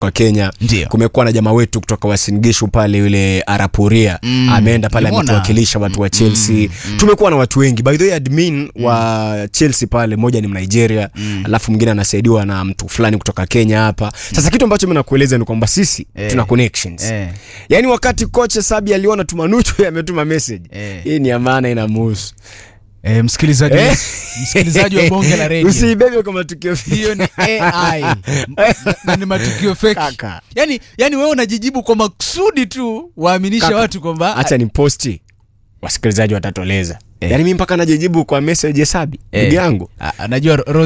kwa Kenya. Ndio. Kumekuwa na jamaa wetu kutoka Wasingishu pale yule Arapuria Mm, ameenda pale nimeona. ametuwakilisha watu wa Chelsea. Tumekuwa na watu wengi. By the way, admin wa Chelsea pale mmoja ni Nigeria, alafu mwingine anasaidiwa na mtu fulani kutoka Kenya hapa. Sasa kitu ambacho mimi nakueleza ni kwamba sisi Eh. tuna connections. Eh. Yaani wakati kocha Sabi aliona Tumanuchu ametuma message. Eh. Hii ni ya maana inamuhusu. Eh, msikilizaji Eh. msikilizaji wa bonge la radio Usiibebe kwa matukio hiyo ni AI na ni matukio fake. Kaka. Yani, yani wewe unajijibu kwa makusudi tu waaminishe Kaka, watu kwamba Acha ni posti. Wasikilizaji watatoleza. Eh. Yaani mimi mpaka najijibu kwa message ya Sabi. Eh. Ndugu yangu. Ah, najua Rose